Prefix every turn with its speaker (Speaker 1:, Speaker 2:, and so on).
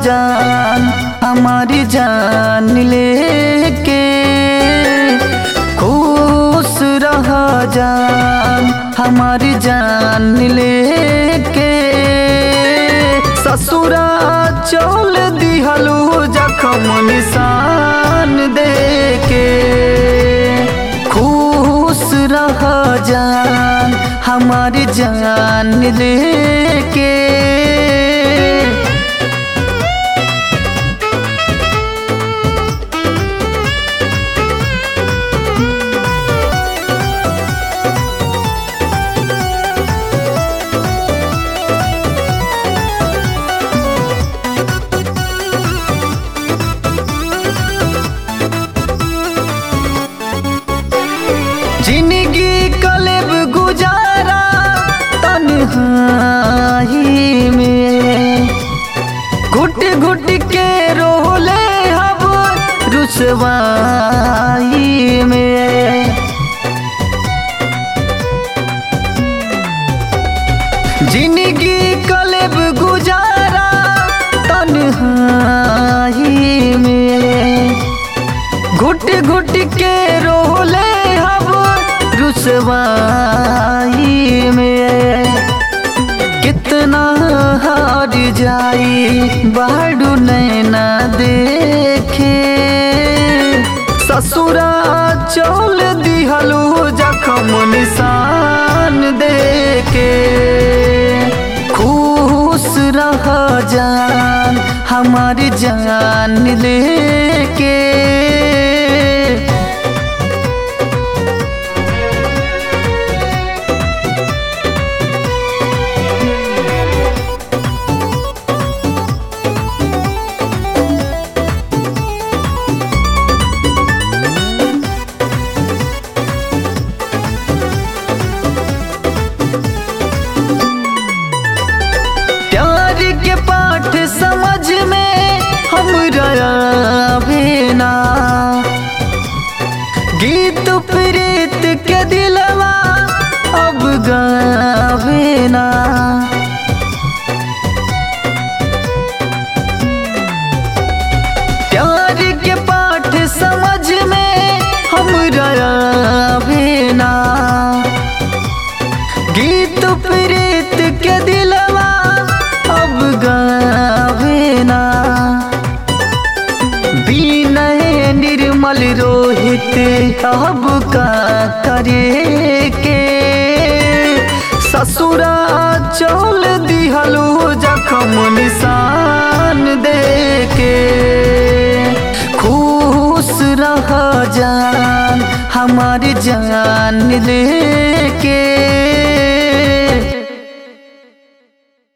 Speaker 1: जान हमारी जान लेके खुश रह जान हमारी जान लेके ससुरा चल दिहलू जखम निशान देके खुश रह जान हमारी जान लेके जिंदगी कलेब गुजारा तन्हाई में घुट घुट के रोले हब रुसवाई में जिंदगी कलेब गुजारा तन्हाई में घुट घुट के रोले हब रुसवाई में कितना हार जाई बाड़ू नैना देखे ससुरा चल दिहलू जखम निशान देके खुश रह जान हमारी जान लेके प्यार के पाठ समझ में हम बिना गीत प्रीत के दिलवा अब गावेना प्यार के पाठ समझ में हम बिना गीत प्रीत के दिलवा अब गावेना बीनय निर्मल रोहित अब का करे के ससुरा चल दिहलू जखम निशान देके खुश रह जान हमारी जान लेके